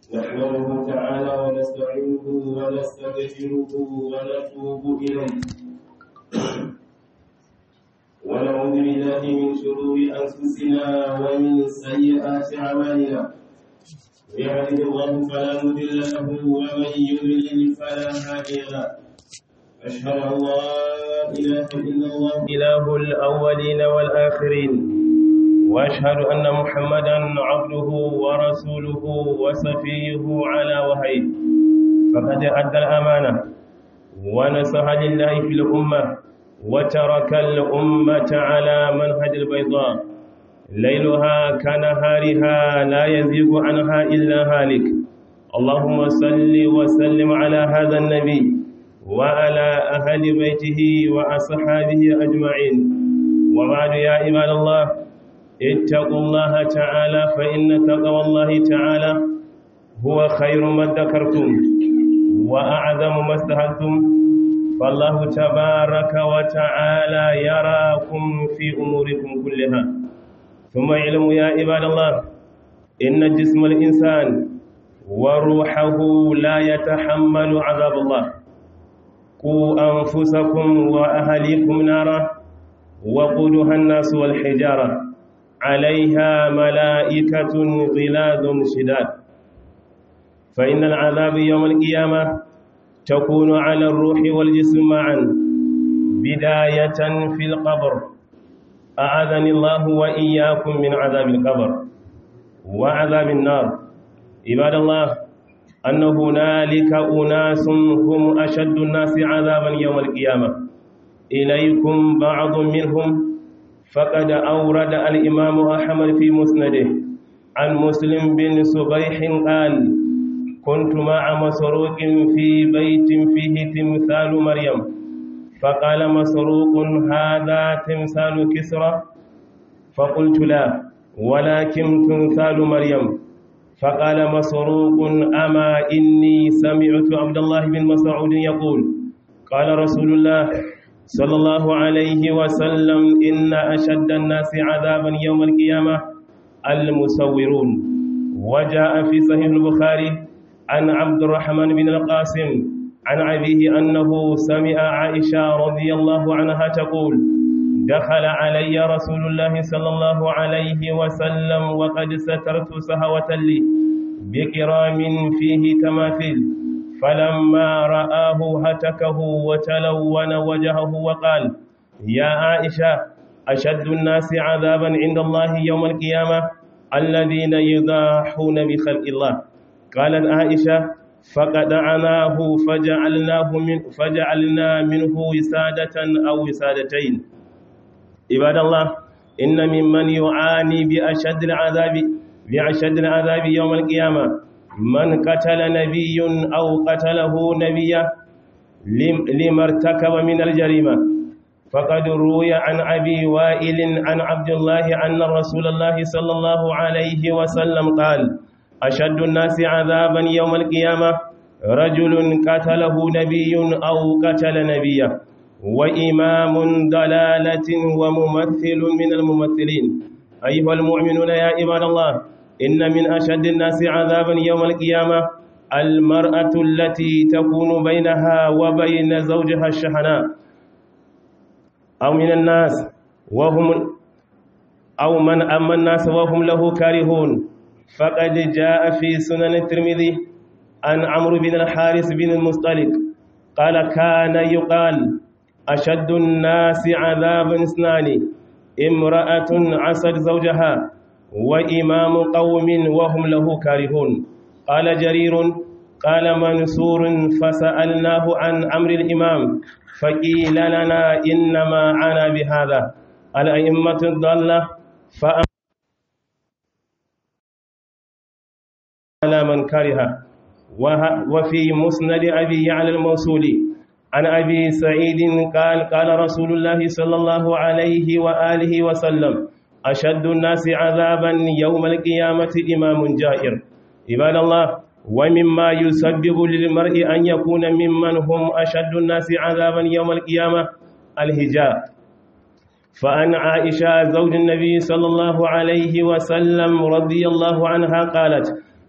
نحمده تعالى ونستعينه ونستغفره ونتوب إليه ونعوذ بالله من شرور أنفسنا ومن سيئات أعمالنا يهده الله فلا مضل له ومن يضلل فلا هادي له أشهد أن لا إله إلا الله إله الأولين والآخرين وأشهد أن محمدا عبده ورسوله وصفيه على وحيه فقد أدى الأمانة ونصح لله في الأمة وترك الأمة على منهج البيضاء ليلها كنهارها لا يزيغ عنها إلا هالك اللهم صل وسلم على هذا النبي وعلى أهل بيته وأصحابه أجمعين وبعد يا عباد الله اتقوا الله تعالى فإن تقوى الله تعالى هو خير ما ذكرتم وأعظم ما استهلتم فالله تبارك وتعالى يراكم في أموركم كلها ثم علم يا عباد الله إن جسم الإنسان وروحه لا يتحمل عذاب الله قوا أنفسكم وأهليكم نارا وقودها الناس والحجارة عليها ملائكة غلاظ شداد فإن العذاب يوم القيامة تكون على الروح والجسم معا بداية في القبر أعاذني الله وإياكم من عذاب القبر وعذاب النار عباد الله أن هنالك أناس هم أشد الناس عذابا يوم القيامة إليكم بعض منهم فقد أورد الإمام أحمد في مسنده عن مسلم بن صبيح قال كنت مع مسروق في بيت فيه تمثال مريم فقال مسروق هذا تمثال كسرى فقلت لا ولكن تمثال مريم فقال مسروق أما إني سمعت عبد الله بن مسعود يقول قال رسول الله صلى الله عليه وسلم إن أشد الناس عذابا يوم القيامة المسورون وجاء في صحيح البخاري عن عبد الرحمن بن القاسم عن أبيه أنه سمع عائشة رضي الله عنها تقول دخل علي رسول الله صلى الله عليه وسلم وقد سترت سهوة لي بكرام فيه تماثيل فلما رآه هتكه وتلون وجهه وقال يا عائشة أشد الناس عذابا عند الله يوم القيامة الذين يضاحون بخلق الله قالت عائشة فقدعناه فجعلناه من فجعلنا منه وسادة أو وسادتين عباد الله إن ممن يعاني بأشد العذاب بأشد العذاب يوم القيامة من قتل نبي أو قتله نبيا لما ارتكب من الجريمة فقد روي عن أبي وائل عن عبد الله أن رسول الله صلى الله عليه وسلم قال أشد الناس عذابا يوم القيامة رجل قتله نبي أو قتل نبيا وإمام ضلالة وممثل من الممثلين أيها المؤمنون يا عباد الله إن من أشد الناس عذابا يوم القيامة المرأة التي تكون بينها وبين زوجها الشحناء أو من الناس وهم أو من أما الناس وهم له كارهون فقد جاء في سنن الترمذي عن عمرو بن الحارث بن المصطلق قال كان يقال أشد الناس عذابا اثنان امرأة عصت زوجها وإمام قوم وهم له كارهون قال جرير قال منصور فسألناه عن أمر الإمام فقيل لنا إنما عنا بهذا الأئمة الضالة فأم على من كره وفي مسند أبي على الموصولي عن أبي سعيد قال قال رسول الله صلى الله عليه وآله وسلم أشد الناس عذابا يوم القيامة إمام جائر عباد الله ومما يسبب للمرء أن يكون ممن هم أشد الناس عذابا يوم القيامة الهجاء فأن عائشة زوج النبي صلى الله عليه وسلم رضي الله عنها قالت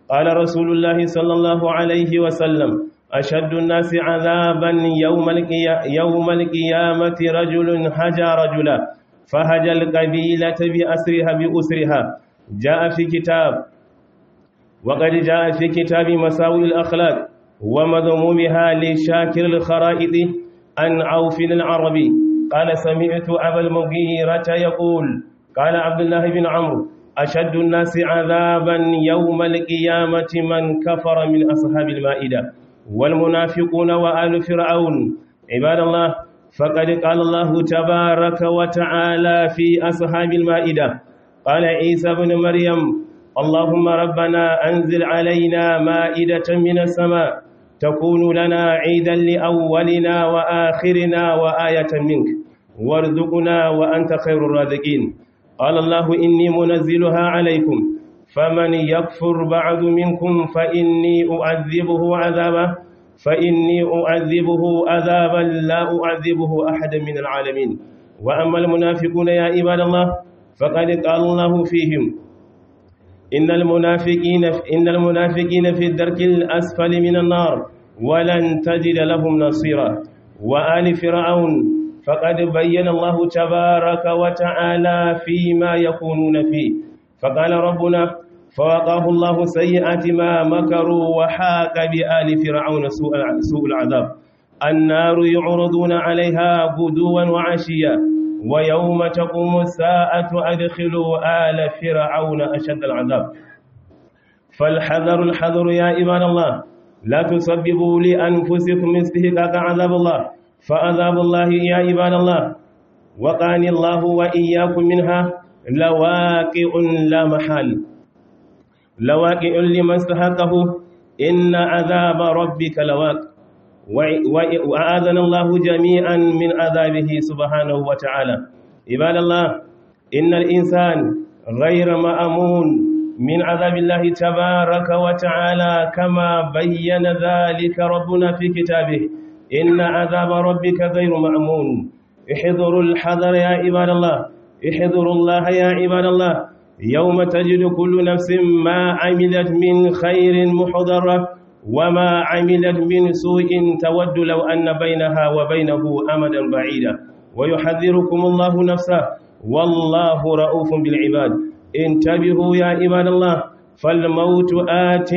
قال رسول الله صلى الله عليه وسلم أشد الناس عذابا يوم, القيا يوم القيامة رجل هجى رجلا فهجى القبيلة بأسرها بأسرها جاء في كتاب وقد جاء في كتاب مساوي الأخلاق ومذمومها لشاكر الخرائط عن عوف العربي قال سمعت أبا المغيرة يقول قال عبد الله بن عمرو أشد الناس عذابا يوم القيامة من كفر من أصحاب المائدة والمنافقون وآل فرعون عباد الله فقد قال الله تبارك وتعالى في أصحاب المائدة قال عيسى بن مريم اللهم ربنا أنزل علينا مائدة من السماء تكون لنا عيدا لأولنا وآخرنا وآية منك وارزقنا وأنت خير الرازقين قال الله إني منزلها عليكم فمن يكفر بعد منكم فإني أعذبه عذابا فإني أعذبه عذابا لا أعذبه أحدا من العالمين وأما المنافقون يا عباد الله فقد قال الله فيهم إن المنافقين إن المنافقين في الدرك الأسفل من النار ولن تجد لهم نصيرا وآل فرعون فقد بين الله تبارك وتعالى فيما يكونون فيه فقال ربنا فوقاه الله سيئات ما مكروا وحاق بآل فرعون سوء العذاب النار يعرضون عليها غدوا وعشيا ويوم تقوم الساعة أدخلوا آل فرعون أشد العذاب فالحذر الحذر يا عباد الله لا تسببوا لأنفسكم استهلاك عذاب الله فعذاب الله يا عباد الله وقاني الله وإياكم منها لواقع لا محال لواقع لمن استحقه إن عذاب ربك لواقع وأعاذنا الله جميعا من عذابه سبحانه وتعالى عباد الله إن الإنسان غير مأمون من عذاب الله تبارك وتعالى كما بين ذلك ربنا في كتابه إن عذاب ربك غير مأمون احذروا الحذر يا عباد الله احذروا الله يا عباد الله يوم تجد كل نفس ما عملت من خير محضرة وما عملت من سوء تود لو أن بينها وبينه أمدا بعيدا ويحذركم الله نفسه والله رؤوف بالعباد انتبهوا يا عباد الله فالموت آت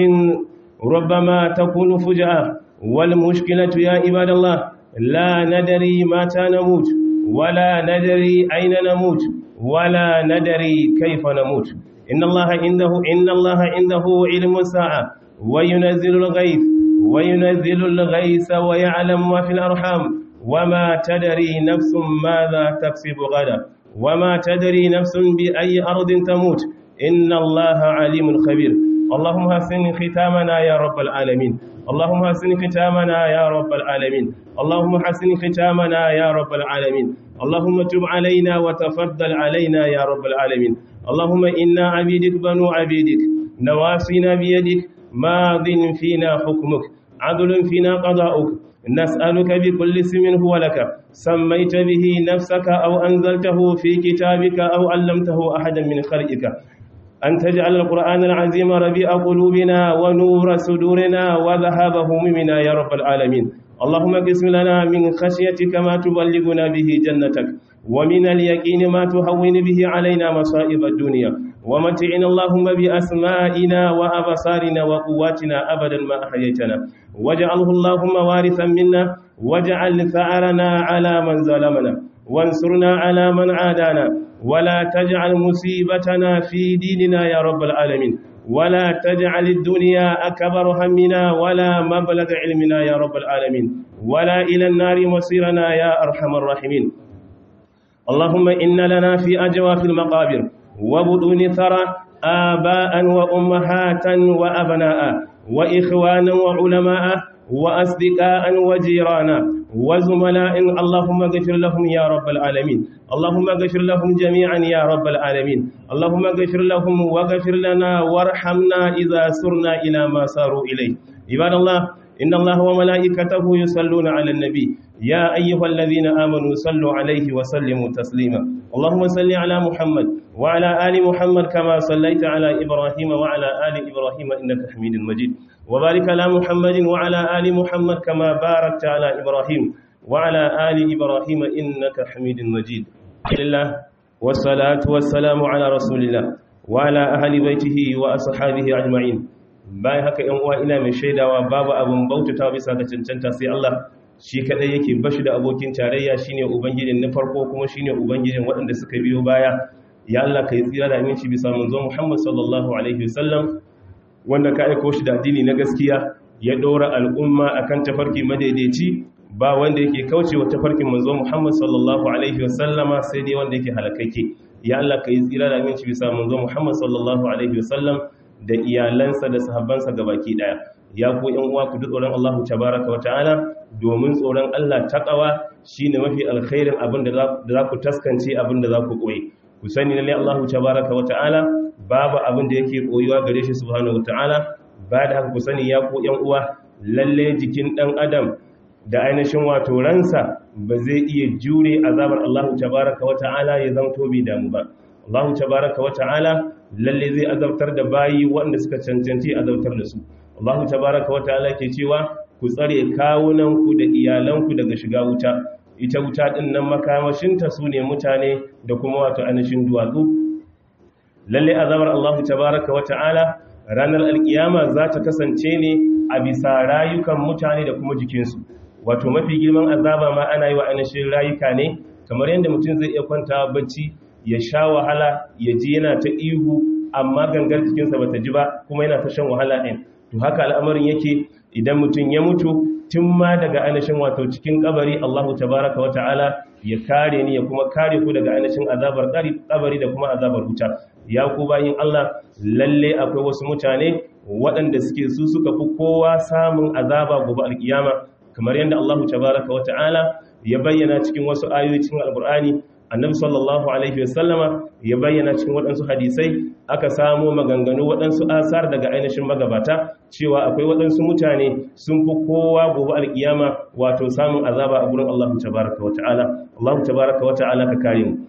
ربما تكون فجأة والمشكلة يا عباد الله لا ندري متى نموت ولا ندري أين نموت ولا ندري كيف نموت إن الله عنده إن الله عنده علم الساعة وينزل الغيث وينزل الغيث ويعلم ما في الأرحام وما تدري نفس ماذا تكسب غدا وما تدري نفس بأي أرض تموت إن الله عليم خبير اللهم حسن ختامنا يا رب العالمين اللهم حسن ختامنا يا رب العالمين اللهم حسن ختامنا يا رب العالمين اللهم تب علينا وتفضل علينا يا رب العالمين اللهم إنا عبيدك بنو عبيدك نواصينا بيدك ماض فينا حكمك عدل فينا قضاؤك نسألك بكل اسم هو لك سميت به نفسك أو أنزلته في كتابك أو علمته أحدا من خلقك أن تجعل القرآن العظيم ربيع قلوبنا ونور صدورنا وذهاب همومنا يا رب العالمين اللهم اقسم لنا من خشيتك ما تبلغنا به جنتك ومن اليقين ما تهون به علينا مصائب الدنيا ومتعنا اللهم بأسمائنا وأبصارنا وقواتنا أبدا ما أحييتنا واجعله اللهم وارثا منا واجعل ثأرنا على من ظلمنا وانصرنا على من عادانا ولا تجعل مصيبتنا في ديننا يا رب العالمين ولا تجعل الدنيا أكبر همنا ولا مبلغ علمنا يا رب العالمين ولا إلى النار مصيرنا يا أرحم الراحمين اللهم إن لنا في أجواف المقابر وبطون ثرى آباء وأمهاتا وأبناء وإخوانا وعلماء وأصدقاء وجيرانا وزملاء اللهم اغفر لهم يا رب العالمين اللهم اغفر لهم جميعا يا رب العالمين اللهم اغفر لهم واغفر لنا وارحمنا إذا سرنا إلى ما ساروا إليه عباد الله إن الله وملائكته يصلون على النبي يا أيها الذين آمنوا صلوا عليه وسلموا تسليما اللهم صل على محمد وعلى آل محمد كما صليت على إبراهيم وعلى آل إبراهيم إنك حميد مجيد وبارك على محمد وعلى آل محمد كما باركت على إبراهيم وعلى آل إبراهيم إنك حميد مجيد لله والصلاة والسلام على رسول الله وعلى أهل بيته وأصحابه أجمعين bayan haka ‘yan uwa ina mai shaidawa babu abin bautata bisa ga cancanta sai Allah shi kadai yake bashi da abokin tarayya shine ubangijin na farko kuma shine ubangijin waɗanda suka biyo baya ya Allah ka yi tsira da aminci bisa manzo Muhammad sallallahu alaihi wasallam wanda ka aiko shi da addini na gaskiya ya ɗora al'umma akan tafarki madaidaici ba wanda yake kaucewa tafarkin manzo Muhammad sallallahu alaihi wasallama sai dai wanda yake halakake ya Allah ka yi tsira da aminci bisa manzo Muhammad sallallahu alaihi wasallam da iyalansa da sahabbansa gabaki daya ya ku yan uwa ku duk tsoron Allah tabaraka wata'ala domin tsoron Allah taqwa shine mafi alkhairin abin da za ku taskance abin da za ku koyi ku sani lalle Allah tabaraka wata'ala babu abin da yake koyuwa gare shi subhanahu wata'ala ba da haka ku sani ya ku yan uwa lalle jikin dan adam da ainihin wato ransa ba zai iya jure azabar Allah tabaraka wata'ala ya zanto bi damu ba Allah tabaraka wata'ala lalle zai azabtar da bayi waɗanda suka cancanci azabtar da su Allah tabaraka wa ta'ala ke cewa ku tsare kawunanku da iyalanku daga shiga wuta ita wuta din nan makamashinta su ne mutane da kuma wato anashin duwatsu lalle azabar Allah tabaraka wa ta'ala ranar alkiyama za ta kasance ne a bisa rayukan mutane da kuma jikinsu wato mafi girman azaba ma ana yi wa anashin rayuka ne kamar yadda mutum zai iya kwanta bacci ya sha wahala ya ji yana ta ihu amma gangar jikinsa ba ta ji ba kuma yana ta shan wahala ɗin to haka al'amarin yake idan mutum ya mutu tun ma daga ainihin wato cikin kabari Allahu tabaraka wata'ala ya kare ni ya kuma kare ku daga ainihin azabar kabari da kuma azabar wuta ya ku bayin Allah lalle akwai wasu mutane waɗanda suke su suka fi kowa samun azaba gobe alkiyama kamar yadda Allahu tabaraka wata'ala ya bayyana cikin wasu ayoyi cikin alqur'ani annabi sallallahu alaihi wasallama ya bayyana cikin waɗansu hadisai aka samo maganganu waɗansu asar daga ainihin magabata cewa akwai waɗansu mutane sun fi kowa gobe alkiyama wato samun azaba a gurin Allah tabaraka wa ta'ala Allah tabaraka wa ta'ala ka kare mu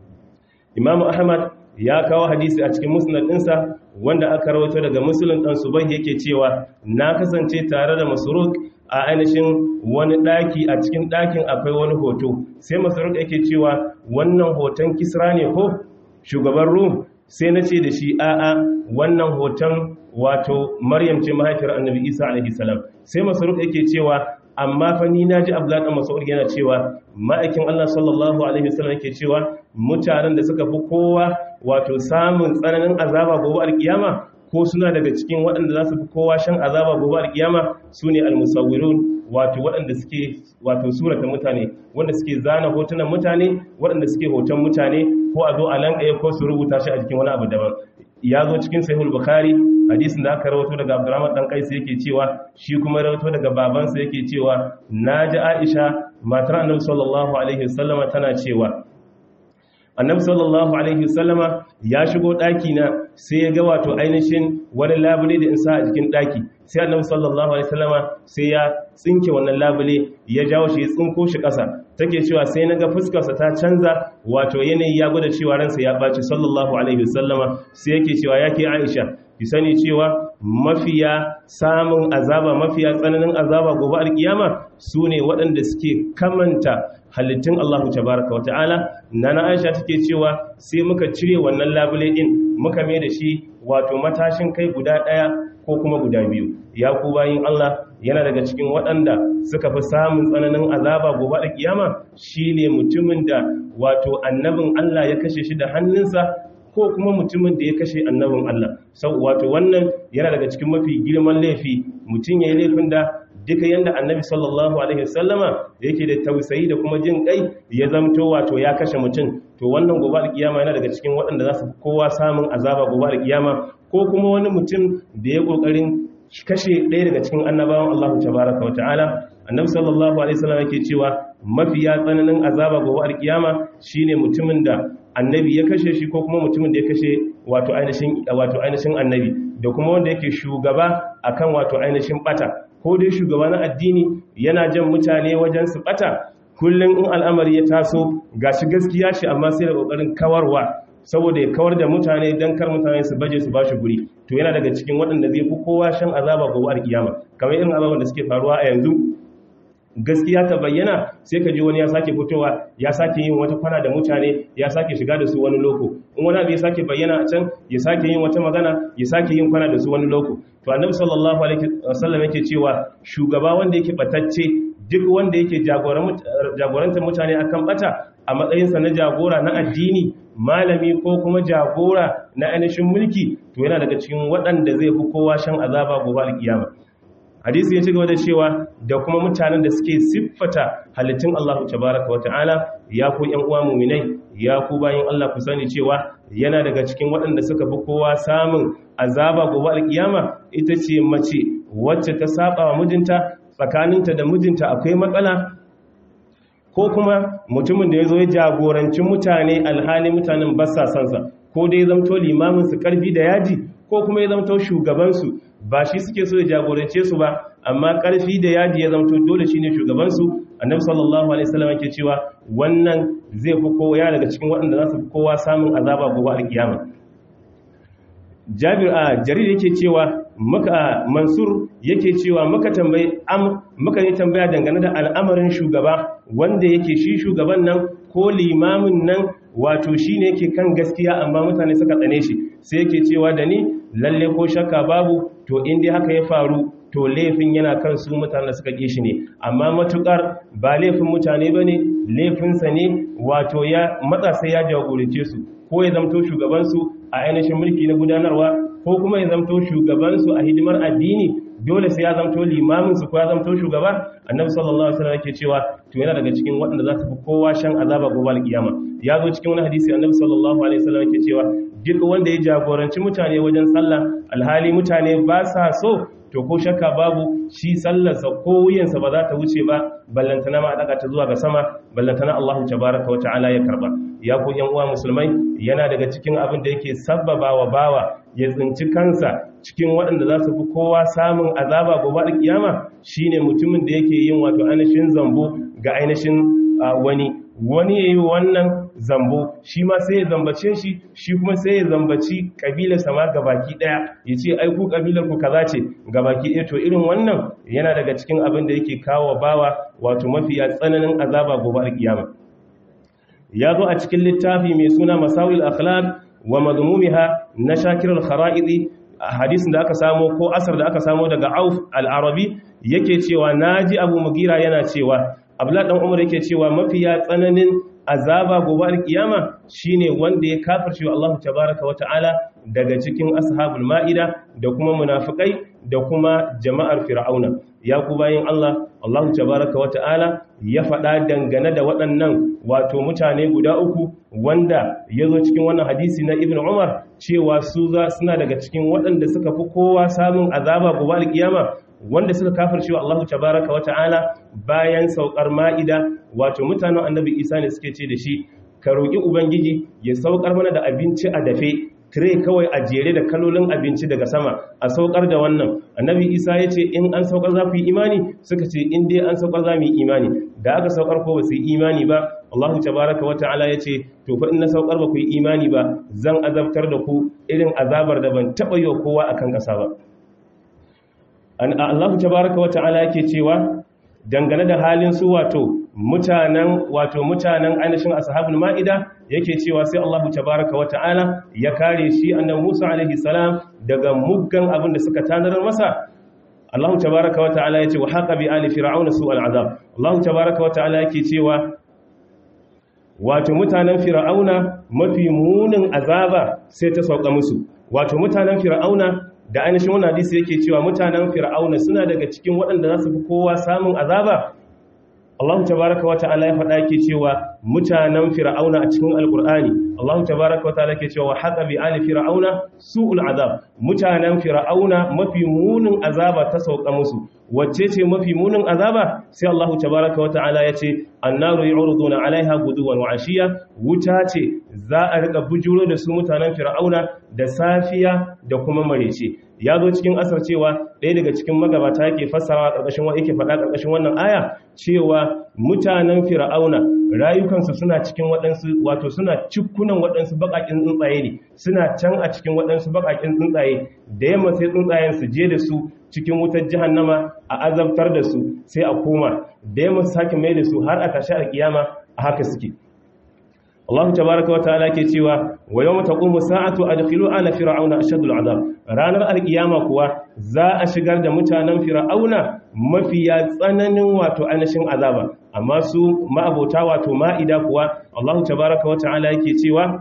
Imam Ahmad ya kawo hadisi a cikin musnad ɗinsa wanda aka rawaito daga Muslim dan Subay yake cewa na kasance tare da Masruq a ainihin wani ɗaki a cikin ɗakin akwai wani hoto sai masarauta yake cewa wannan hoton kisra ne ko shugaban rum sai na ce da shi a'a wannan hoton wato maryam ce mahaifiyar annabi isa alaihi salam sai masarauta yake cewa amma fa ni naji abdullahi dan mas'ud yana cewa ma'aikin Allah sallallahu alaihi wasallam yake cewa mutanen da suka fi kowa wato samun tsananin azaba gobe alkiyama ko suna daga cikin waɗanda za su fi kowa shan azaba gobe alkiyama su ne almusawirun wato waɗanda suke wato surata mutane wanda suke zana hotunan mutane waɗanda suke hoton mutane ko a zo a lankaye ko su rubuta shi a jikin wani abu daban ya zo cikin sahihul bukhari hadisin da aka rawato daga abdurrahman dan kaisa yake cewa shi kuma rawato daga babansa yake cewa naji aisha matar annabi sallallahu alaihi wasallama tana cewa annabi sallallahu alaihi wasallama ya shigo daki na sai ya ga wato ainihin wani labule da in sa a jikin daki sai annabi sallallahu alaihi wasallama sai ya tsinke wannan labule ya jawo shi ya tsinko shi kasa take cewa sai naga fuskar sa ta canza wato yanayi ya gwada cewa ransa ya baci sallallahu alaihi wasallama sai yake cewa yake Aisha ki sani cewa mafiya samun azaba mafiya tsananin azaba gobe alkiyama su ne waɗanda suke kamanta halittun Allahu tabaraka wa ta'ala nana Aisha take cewa sai muka cire wannan labule din muka mai da shi wato matashin kai guda ɗaya ko kuma guda biyu ya ku bayin Allah yana daga cikin waɗanda suka fi samun tsananin azaba gobe alkiyama shine mutumin da wato annabin Allah ya kashe shi da hannunsa ko kuma mutumin da ya kashe annabin Allah sau wato wannan yana daga cikin mafi girman laifi mutum ya yi laifin da duka yanda annabi sallallahu alaihi wasallama yake da tausayi da kuma jin kai ya zamto wato ya kashe mutum to wannan gobe alkiyama yana daga cikin waɗanda za su kowa samun azaba gobe alkiyama ko kuma wani mutum da ya kokarin kashe ɗaya daga cikin annabawan Allah tabaraka wa ta'ala annabi sallallahu alaihi wasallam yake cewa mafiya tsananin azaba gobe alkiyama shine mutumin da annabi ya kashe shi ko kuma mutumin da ya kashe wato ainihin wato ainihin annabi da kuma wanda yake shugaba akan wato ainihin bata ko dai shugaba na addini yana jan mutane wajen su bata kullum in al'amari ya taso gashi gaskiya shi amma sai da kokarin kawarwa saboda ya kawar da mutane dan kar mutane su baje su bashi guri to yana daga cikin waɗanda zai fi kowa shan azaba gobe alkiyama kamar irin azaban da suke faruwa a yanzu gaskiya ta bayyana sai ka ji wani ya sake fitowa ya sake yin wata kwana da mutane ya sake shiga da su wani loko in wani abu ya sake bayyana a can ya sake yin wata magana ya sake yin kwana da su wani loko to annabi sallallahu alaihi wasallam yake cewa shugaba wanda yake batacce duk wanda yake jagorantar mutane akan bata a matsayinsa na jagora na addini malami ko kuma jagora na ainihin mulki to yana daga cikin waɗanda zai fi kowa shan azaba gobe alkiyama hadisi ya ci gaba da cewa da kuma mutanen da suke siffata halittun Allah tabaraka wa ta'ala ya ku ƴan uwa mu'minai ya ku bayin Allah ku sani cewa yana daga cikin waɗanda suka fi kowa samun azaba gobe alkiyama ita ce mace wacce ta saba wa mijinta tsakaninta da mijinta akwai matsala ko kuma mutumin da ya zo ya jagoranci mutane alhali mutanen ba sa sansa ko dai zamto limamin su karfi da yaji ko kuma ya zamto shugabansu ba shi suke so ya jagorance su ba amma karfi da yaji ya zamto dole shine shugabansu annabi sallallahu alaihi wasallam yake cewa wannan zai fi kowa daga cikin waɗanda za su fi kowa samun azaba gobe alkiyama Jabir a Jarir yake cewa muka Mansur yake cewa muka tambayi am muka yi tambaya dangane da al'amarin shugaba wanda yake shi shugaban nan ko limamin nan wato shine yake kan gaskiya amma mutane suka tsane shi sai yake cewa da ni lalle ko shakka babu to in dai haka ya faru to laifin yana kan su mutane suka ƙi shi ne amma matukar ba laifin mutane ba ne laifinsa ne wato ya matsa sai ya jagorance su ko ya zamto shugabansu a ainihin mulki na gudanarwa ko kuma ya zamto shugabansu a hidimar addini dole sai ya zamto limaminsu ko ya zamto shugaba annabi sallallahu alaihi wasallam yake cewa to yana daga cikin waɗanda za su fi kowa shan azaba gobe alkiyama ya zo cikin wani hadisi annabi sallallahu alaihi wasallam yake cewa duk wanda ya jagoranci mutane wajen sallah alhali mutane ba sa so to ko shakka babu shi sallarsa ko wuyansa ba za ta wuce ba ballantana ma daga ta zuwa ga sama ballantana Allahu tabaraka wa ta'ala ya karba ya ku yan uwa musulmai yana daga cikin abin da yake sabbaba wa bawa ya tsinci kansa cikin waɗanda za su fi kowa samun azaba gobe da kiyama shine mutumin da yake yin wato ainihin zambo ga ainihin wani wani ya yi wannan zambo shi ma sai ya zambace shi shi kuma sai ya zambaci kabilar sama gabaki daya ya ce aiku kabilar ku kaza ce gabaki ɗaya to irin wannan yana daga cikin abin da yake kawo bawa wato mafiya tsananin azaba gobe alkiyama ya zo a cikin littafi mai suna masawil akhlaq wa madmumiha na shakir al-khara'idi hadisin da aka samo ko asar da aka samo daga auf al-arabi yake cewa naji abu mugira yana cewa abdullahi dan umar yake cewa mafiya tsananin azaba gobe alkiyama shine wanda ya kafirce wa Allah tabaaraka wa ta'ala daga cikin ashabul ma'ida da kuma munafikai da kuma jama'ar fir'auna ya ku bayin Allah Allah tabaaraka wa ta'ala ya faɗa dangane da waɗannan wato mutane guda uku wanda ya zo cikin wannan hadisi na ibn umar cewa su za suna daga cikin waɗanda suka fi kowa samun azaba gobe alkiyama wanda suka kafirce wa Allah tabaraka wa ta'ala bayan saukar ma'ida wato mutanen annabi Isa ne suke ce da shi ka roki ubangiji ya saukar mana da abinci a dafe tire kawai a jere da kalolin abinci daga sama a saukar da wannan annabi Isa ya ce in an saukar za ku yi imani suka ce in dai an saukar za mu yi imani da aka saukar ko ba su yi imani ba Allah tabaraka wa ta'ala ya ce to fa in na saukar ba ku yi imani ba zan azabtar da ku irin azabar da ban taɓa yi wa kowa akan ƙasa ba Allah tabaraka wa ta'ala yake cewa dangane da halin su wato mutanen wato mutanen ainihin ashabul ma'ida yake cewa sai Allah tabaraka wa ta'ala ya kare shi annabi Musa alaihi salam daga muggan abin da suka tanarar masa Allah tabaraka wa ta'ala yace wa haqa bi ali fir'auna su'al azab Allah tabaraka wa ta'ala yake cewa wato mutanen fir'auna mafi munin azaba sai ta sauka musu wato mutanen fir'auna da ainihin wannan hadisi yake cewa mutanen fir'auna suna daga cikin waɗanda za su fi kowa samun azaba Allah tabaraka wata'ala ya faɗa yake cewa mutanen fir'auna a cikin alkur'ani Allah tabaraka wata'ala yake cewa haqa bi ali fir'auna su'ul azab mutanen fir'auna mafi munin azaba ta sauka musu wacce ce mafi munin azaba sai Allah tabaraka wata'ala ya ce annaru yu'raduna 'alaiha guduwan wa 'ashiya wuta ce za a rika bujuro da su mutanen fir'auna da safiya da kuma marece ya zo cikin asar cewa ɗaya daga cikin magabata yake fassarawa ƙarƙashin wa yake faɗa ƙarƙashin wannan aya cewa mutanen fir'auna rayukansu suna cikin waɗansu wato suna cikunan waɗansu baƙaƙin tsuntsaye ne suna can a cikin waɗansu baƙaƙin tsuntsaye da yamma sai tsuntsayen su je da su cikin wutar jahannama a azabtar da su sai a koma da yamma su sake mai da su har a tashi alkiyama a haka suke Allah tabaraka wa ta'ala ke cewa wa yawma taqumu sa'atu adkhilu ala fir'auna ashadul azab ranar alkiyama kuwa za a shigar da mutanen fir'auna mafiya tsananin wato anashin azaba amma su ma'abota wato ma'ida kuwa Allah tabaraka wa ta'ala yake cewa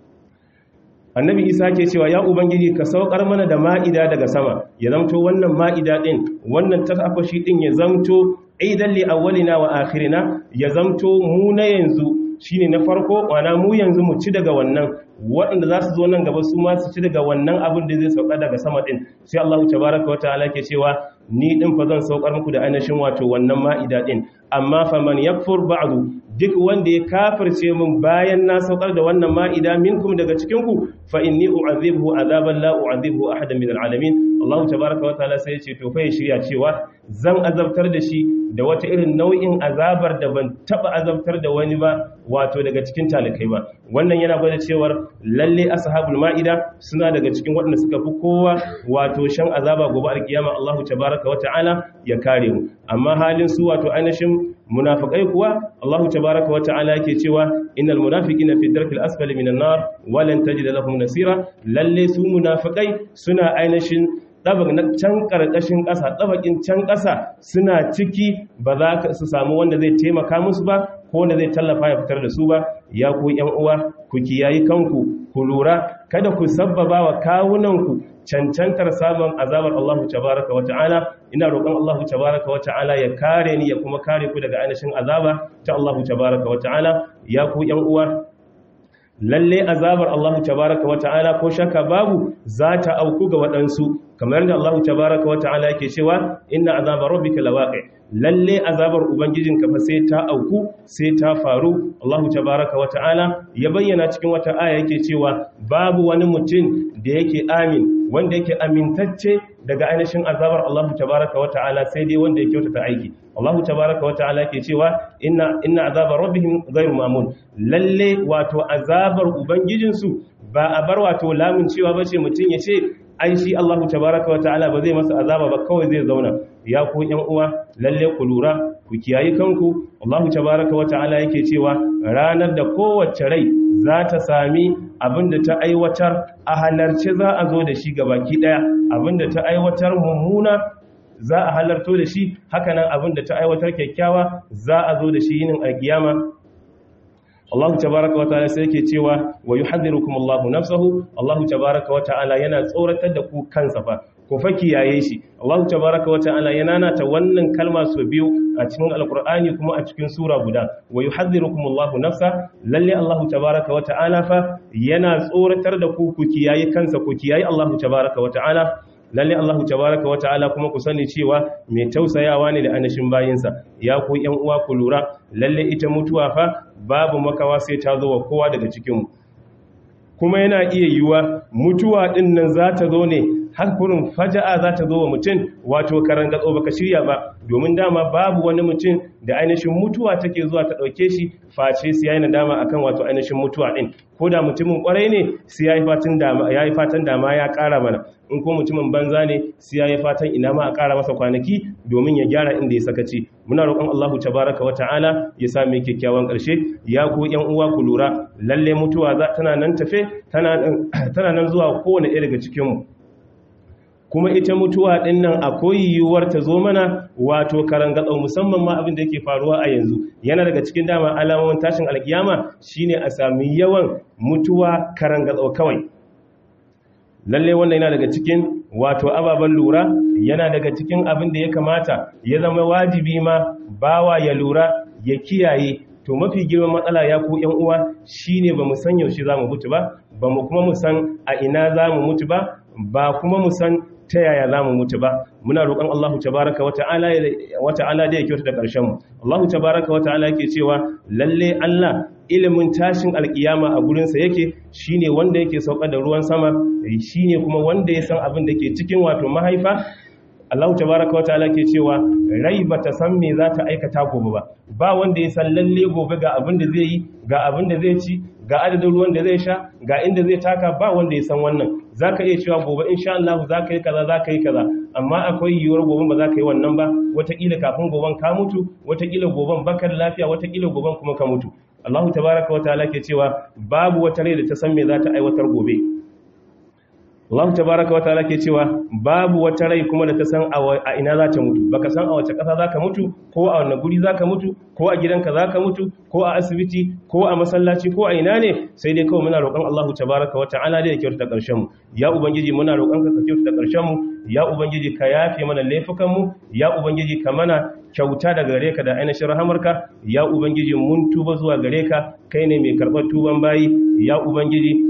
annabi isa ke cewa ya ubangiji ka saukar mana da ma'ida daga sama ya zamto wannan ma'ida din wannan tafashi din ya zamto aidan li awwalina wa akhirina ya zamto mu na yanzu shine na farko wana mu yanzu mu ci daga wannan waɗanda za su zo nan gaba su ma su ci daga wannan abin da zai sauka daga sama din sai Allah tabaraka wa ta'ala ke cewa ni din fa zan saukar muku da ainihin wato wannan ma'ida din amma fa man yakfur ba'du duk wanda ya kafirce min bayan na saukar da wannan ma'ida minkum daga cikin ku fa inni u'adhibhu azaban la u'adhibhu ahadan min al'alamin Allah tabaraka wa ta'ala sai ya ce to fa ya shirya cewa zan azabtar da shi da wata irin nau'in azabar da ban taba azabtar da wani ba wato daga cikin talakai ba wannan yana gwada cewar lalle ashabul ma'ida suna daga cikin waɗanda suka fi kowa wato shan azaba gobe alkiyama Allah tabaraka wa ta'ala ya kare mu amma halin su wato ainihin munafikai kuwa Allah tabaraka wa ta'ala yake cewa innal munafiqina fi darkil asfali minan nar wa lan tajid lahum nasira lalle su munafikai suna ainihin ɗabak na can ƙarƙashin ƙasa ɗabakin can ƙasa suna ciki ba za ka su samu wanda zai taimaka musu ba ko wanda zai tallafa ya fitar da su ba ya ku ‘yan uwa ku kiyayi kanku ku lura kada ku sabbaba wa kawunanku cancantar samun azabar Allah tabaraka wa ta'ala ina roƙon Allah tabaraka wa ta'ala ya kare ni ya kuma kare ku daga ainihin azaba ta Allah tabaraka wa ta'ala ya ku ‘yan uwa lalle azabar Allah tabaraka wata'ala ko shaka babu za ta auku ga waɗansu kamar da Allah tabaraka wata'ala yake cewa inna azabar rabbika lawaqi lalle azabar ubangijinka fa sai ta auku sai ta faru Allah tabaraka wata'ala ya bayyana cikin wata aya yake cewa babu wani mutum da yake amin wanda yake amintacce daga ainihin azabar Allah tabaraka wata'ala sai dai wanda ya kyautata aiki Allah tabaraka wata'ala ke cewa inna inna azabar rabbihim ghayru mamun lalle wato azabar ubangijinsu ba a bar wato lamun cewa bace mutum ya ce ai shi Allah tabaraka wata'ala ba zai masa azaba ba kawai zai zauna ya ku yan uwa lalle ku lura ku kiyayi kanku Allah tabaraka wata'ala yake cewa ranar da kowace rai za ta sami abinda ta aiwatar a halarce za a zo da shi baki daya abinda ta aiwatar mummuna za a halarto da shi hakanan abinda ta aiwatar kyakkyawa za a zo da shi yinin alkiyama Allah tabaraka wata'ala sai yake cewa wa yuhadhirukum Allahu nafsahu Allah tabaraka wata'ala yana tsoratar da ku kansa fa ku fa kiyaye shi Allah tabaraka wata'ala yana nata wannan kalma so biyu a cikin alqur'ani kuma a cikin sura guda wa yuhadhirukum Allahu nafsa lalle Allah tabaraka wata'ala fa yana tsoratar da ku ku kiyaye kansa ku kiyaye Allah tabaraka wata'ala lalle Allah tabaraka wata'ala kuma ku sani cewa mai tausayawa ne da anashin bayinsa ya ku yan uwa ku lura lalle ita mutuwa fa babu makawa sai ta zo wa kowa daga cikinmu kuma yana iya yiwuwa mutuwa din nan za ta zo ne har kurin faja'a za ta zo wa mutum wato karan gatso baka shirya ba domin dama babu wani mutum da ainihin mutuwa take zuwa ta dauke shi face sai yayin dama akan wato ainihin mutuwa din ko da mutumin kwarai ne sai yayi fatan dama yayi fatan dama ya kara mana in ko mutumin banza ne sai yayi fatan ina ma a kara masa kwanaki domin ya gyara inda ya sakaci muna roƙon Allah tabaraka wa ta'ala ya sa mu kyakkyawan ƙarshe ya ku ƴan uwa ku lura lalle mutuwa za tana nan tafe tana tana nan zuwa kowane ɗaya daga cikin mu kuma ita mutuwa ɗin nan akwai yiwuwar ta zo mana wato karangatsau musamman ma abin da yake faruwa a yanzu yana daga cikin dama alamomin tashin alkiyama shine a sami yawan mutuwa karangatsau kawai lalle wannan yana daga cikin wato ababen lura yana daga cikin abin da ya kamata ya zama wajibi ma bawa ya lura ya kiyaye to mafi girman matsala ya ku yan uwa shine bamu san yaushe zamu mutu ba bamu kuma mu san a ina zamu mutu ba ba kuma mu san ta yaya za mu mutu ba muna roƙon Allah tabaraka wa ta'ala wa ta'ala da ya kyauta da ƙarshen mu Allah tabaraka wa ta'ala yake cewa lalle Allah ilimin tashin alkiyama a gurinsa yake shine wanda yake sauka da ruwan sama shine kuma wanda ya san abin da ke cikin wato mahaifa Allah tabaraka wa ta'ala ke cewa rai bata san me za ta aikata gobe ba ba wanda ya san lalle gobe ga abin da zai yi ga abin da zai ci ga adadin ruwan da zai sha ga inda zai taka ba wanda ya san wannan zaka iya cewa gobe insha Allah zaka yi kaza zaka yi kaza amma akwai yiwuwar gobe ba za ka yi wannan ba wataƙila kafin goben ka mutu wataƙila goben bakar lafiya wataƙila goben kuma ka mutu Allah tabaraka wa ta'ala ke cewa babu wata rai da ta san me za ta aiwatar gobe Allah tabaraka wa ta'ala ke cewa babu wata rai kuma da ta san a ina za ta mutu baka san a wace ƙasa za ka mutu ko a wanne guri za ka mutu ko a gidanka za ka mutu ko a asibiti ko a masallaci ko a ina ne sai dai kawai muna roƙon Allah tabaraka wa ta'ala da ya kyautata ƙarshen mu ya ubangiji muna roƙon ka ka kyautata ƙarshen mu ya ubangiji ka yafe mana laifukan mu ya ubangiji ka mana kyauta daga gare ka da ainihin rahamarka ya ubangiji mun tuba zuwa gare ka kai ne mai karɓar tuban bayi ya ubangiji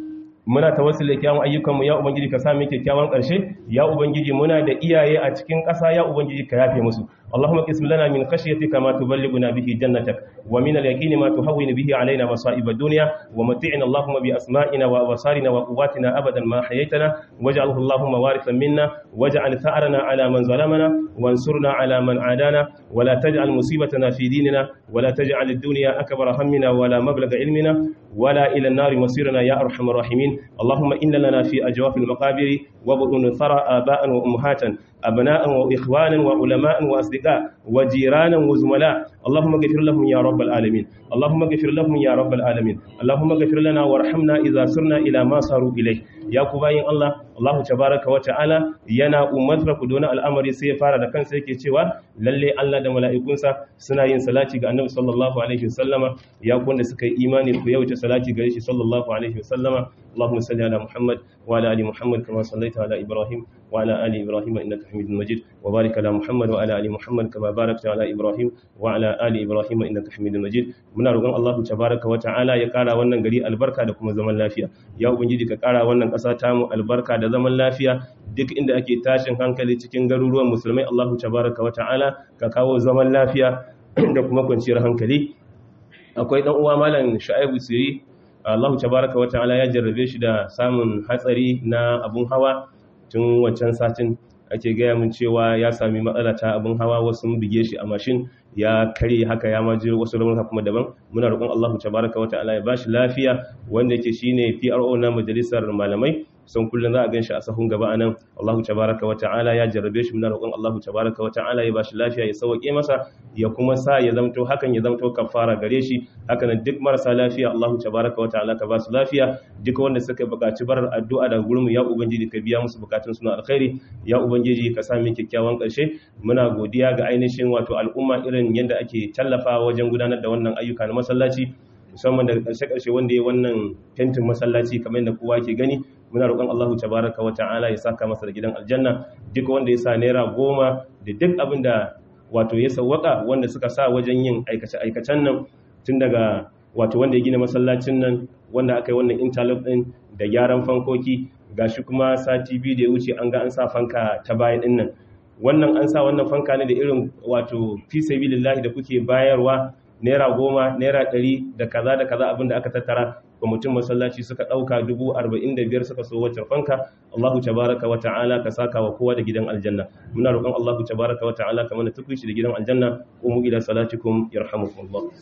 muna tawassul da kyawun ayyukanmu ya ubangiji ka sami kyakkyawan ƙarshe ya ubangiji muna da iyaye a cikin ƙasa ya ubangiji ka yafe musu اللهم قسم لنا من خشيتك ما تبلغنا به جنتك ومن اليقين ما تهون به علينا مصائب الدنيا ومتعنا اللهم بأسمائنا وأبصارنا وقواتنا أبدا ما حييتنا واجعله اللهم وارثا منا واجعل ثأرنا على من ظلمنا وانصرنا على من عادانا ولا تجعل مصيبتنا في ديننا ولا تجعل الدنيا أكبر همنا ولا مبلغ علمنا ولا إلى النار مصيرنا يا أرحم الراحمين اللهم إن لنا في أجواف المقابر وبطون ثرى آباء وأمهاتا أبناء وإخوانا وعلماء وأصدقاء وجيرانا وزملاء اللهم اغفر لهم يا رب العالمين اللهم اغفر لهم يا رب العالمين اللهم اغفر لنا وارحمنا إذا سرنا إلى ما صاروا إليه يا كوباين الله الله تبارك وتعالى yana umarta ku dona al'amari sai ya fara da kansa yake cewa lalle Allah da mala'ikunsa suna yin salati ga Annabi sallallahu alaihi wasallama ya ku wanda suka yi imani ku yawaita salati gare shi sallallahu alaihi wasallama Allahumma salli ala Muhammad wa ala ali Muhammad kama sallaita ala Ibrahim wa ala ali Ibrahim innaka Hamidum Majid wa barik ala Muhammad wa ala ali Muhammad kama barakta ala Ibrahim wa ala ali Ibrahim innaka Hamidum Majid muna roƙon Allah tabaraka wa ta'ala ya kara wannan gari albarka da kuma zaman lafiya ya ubangiji ka kara wannan ƙasa ta mu albarka da zaman lafiya duk inda ake tashin hankali cikin garuruwan musulmai Allahu tabaraka wa ta'ala ka kawo zaman lafiya da kuma kwanciyar hankali akwai dan uwa malam Shu'aibu Siri Allahu tabaraka wa ta'ala ya jarrabe shi da samun hatsari na abun hawa tun wancan satin ake gaya mun cewa ya sami matsala ta abun hawa wasu bige shi a mashin ya kare haka ya maje wasu raunuka kuma daban muna roƙon Allahu tabaraka wa ta'ala ya bashi lafiya wanda yake shine PRO na majalisar malamai son kullum za a gan shi a sahun gaba anan Allahu tabaraka wa ta'ala ya jarrabe shi muna roƙon Allahu tabaraka wa ta'ala ya bashi lafiya ya sauke masa ya kuma sa ya zamto hakan ya zamto kafara gare shi haka nan duk marasa lafiya Allahu tabaraka wa ta'ala ka basu lafiya duk wanda suka buƙaci barar addu'a daga gurin mu ya ubangiji ka biya musu bukatun suna alkhairi ya ubangiji ka sa mu kyakkyawan ƙarshe muna godiya ga ainihin wato al'umma irin yadda ake tallafa wajen gudanar da wannan ayyuka na masallaci musamman daga ƙarshe-ƙarshe wanda ya wannan fentin masallaci kamar yadda kowa ke gani muna roƙon Allahu tabaraka wa ta'ala ya saka masa da gidan aljanna duk wanda ya sa naira goma da duk abin da wato ya sawwaka wanda suka sa wajen yin aikace-aikacen nan tun daga wato wanda ya gina masallacin nan wanda aka yi wannan interlock din da gyaran fankoki gashi kuma sati biyu da ya wuce an ga an sa fanka ta baya din nan wannan an sa wannan fanka ne da irin wato fi sabilillahi da kuke bayarwa naira goma naira ɗari da kaza da kaza abinda aka tattara kwamitin masallaci suka ɗauka dubu arba'in da biyar suka so wacce fanka allahu tabaraka wa ta'ala ka saka wa kowa da gidan aljanna muna roƙon allahu tabaraka wa ta'ala ka mana tukuici da gidan aljanna umu ila salatikum yarhamukumullah